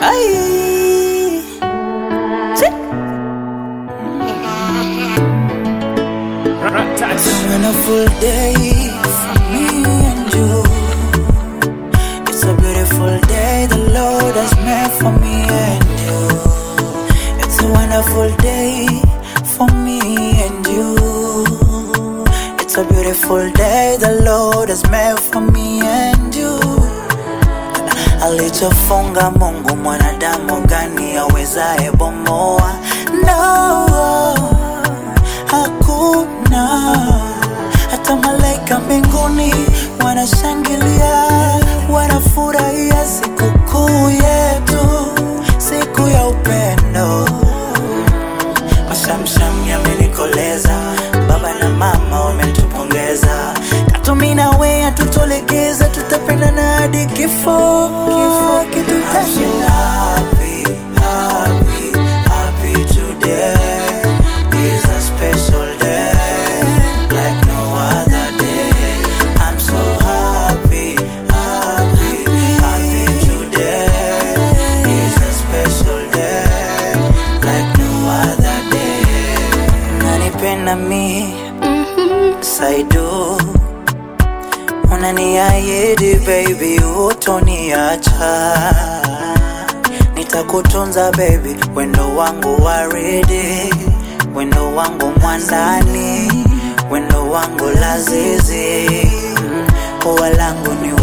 Ay. Sí. It's a wonderful day for me and you. It's a beautiful day the Lord has made for me and you. It's a wonderful day for me and you. It's a beautiful day the Lord has made for me and you. Alichofunga Mungu mwanadamu gani awezaye bomoa? No, hakuna. Hata malaika mbinguni wanashangilia, wanafurahia sikukuu yetu, siku ya upendo. Mashamsham yamenikoleza, baba na mama wametupongeza, katumi na we hatutolegeza, tutapendana hadi kifo, kifo kitutenganisha. Happy, happy, happy today is a special day like no other day. I'm so happy, happy, happy today is a special day like no other day. Unanipenda mi Saidu, unaniahidi baby, utoniacha nitakutunza baby, wendo wangu waridi, wendo wangu mwandani, wendo wangu lazizi, ua langu ni